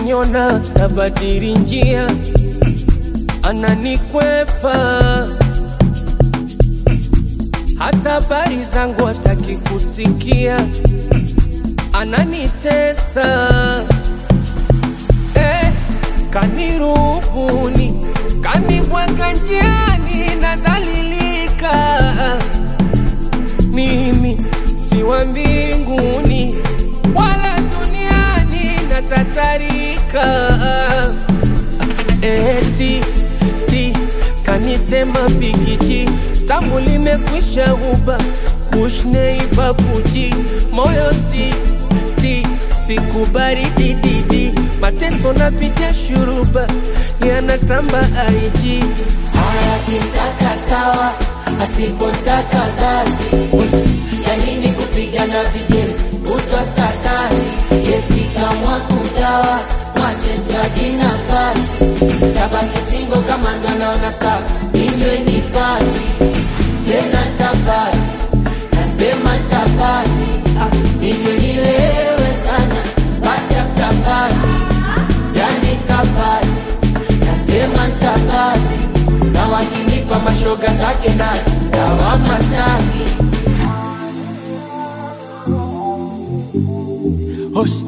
akiniona tabadili njia, ananikwepa hata habari zangu hataki kusikia, ananitesa eh, kanirubuni, kanibweka njiani, nadhalilika mimi si wa mbinguni wala duniani, natatarika eti ti kanitema pikiti tamu limekwisha uba kushneibabuji moyo ti ti sikubari dididi mateso napitia shuruba yanatamba aiji akitaka sawa, asipotaka basi. Ya nini kupigana vijeli kutwa statasi? Yesi kamwa kugawa, mwache tuaji nafasi. Tabaki singo kama ndo anaona sawa, inywe ni pati tena tapati, nasema tapati, inywe nilewe sana, pati after party, yani tapati nasema ntapati na wakinipa mashoga zake na dawama staki Hush.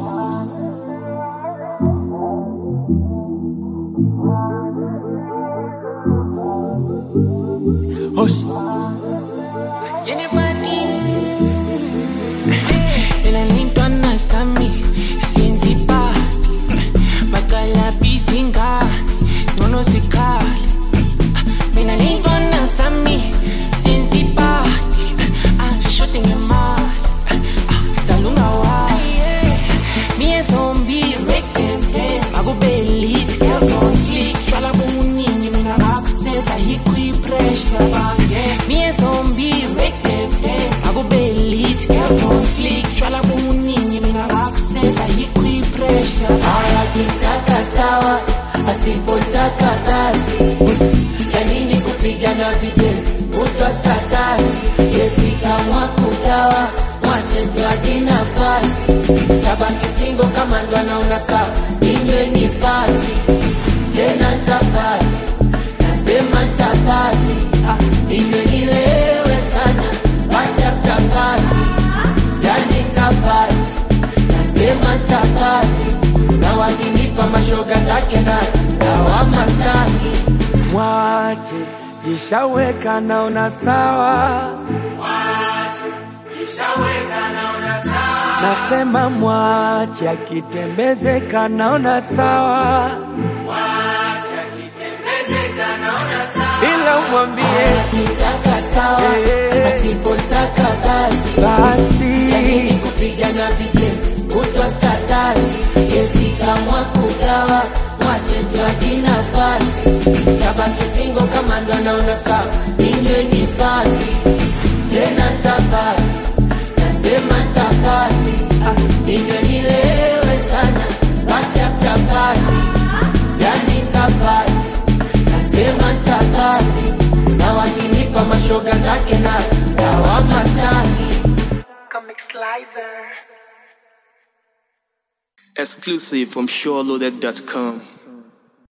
Hush. Nilitwa sami sienzi pa makala bisinga nono sikali mina nilitwa na sami sienzi pa shote ngema talunga wa me and zombie make them dance akubelit girls on fleek shwala buningi mina accent ahikwi pressure bange me and zombie make them dance akubelit girls on fleek shwala buningi mina accent ahikwi pressure akitaka sawa asipotaka basi ya nini kupigana vijeli kutwa statasi yesi kamwa kugawa mwache tuaji nafasi tabaki singo kama ndo anaona sawa inywe ni pati tena ntapati nasema ntapati inywe nilewe sana pati after party yani ntapati nasema ntapati na wakinipa mashoga zake na dawama staki Mwache ishaweka naona sawa, nasema mwache akitembezeka naona sawa, ila umwambie akitaka sawa Eh. asipotaka basi lakini basi kupigana vijeli kutwa statasi yesi kamwa kugawa mwache tuaji nafasi tabaki singo kama ndo anaona sawa inywe ni pati tena ntapati nasema ntapati inywe nilewe sana pati after party yani ntapati nasema ntapati na wakinipa mashoga zake na dawama staki Exclusive from SureLoaded.com.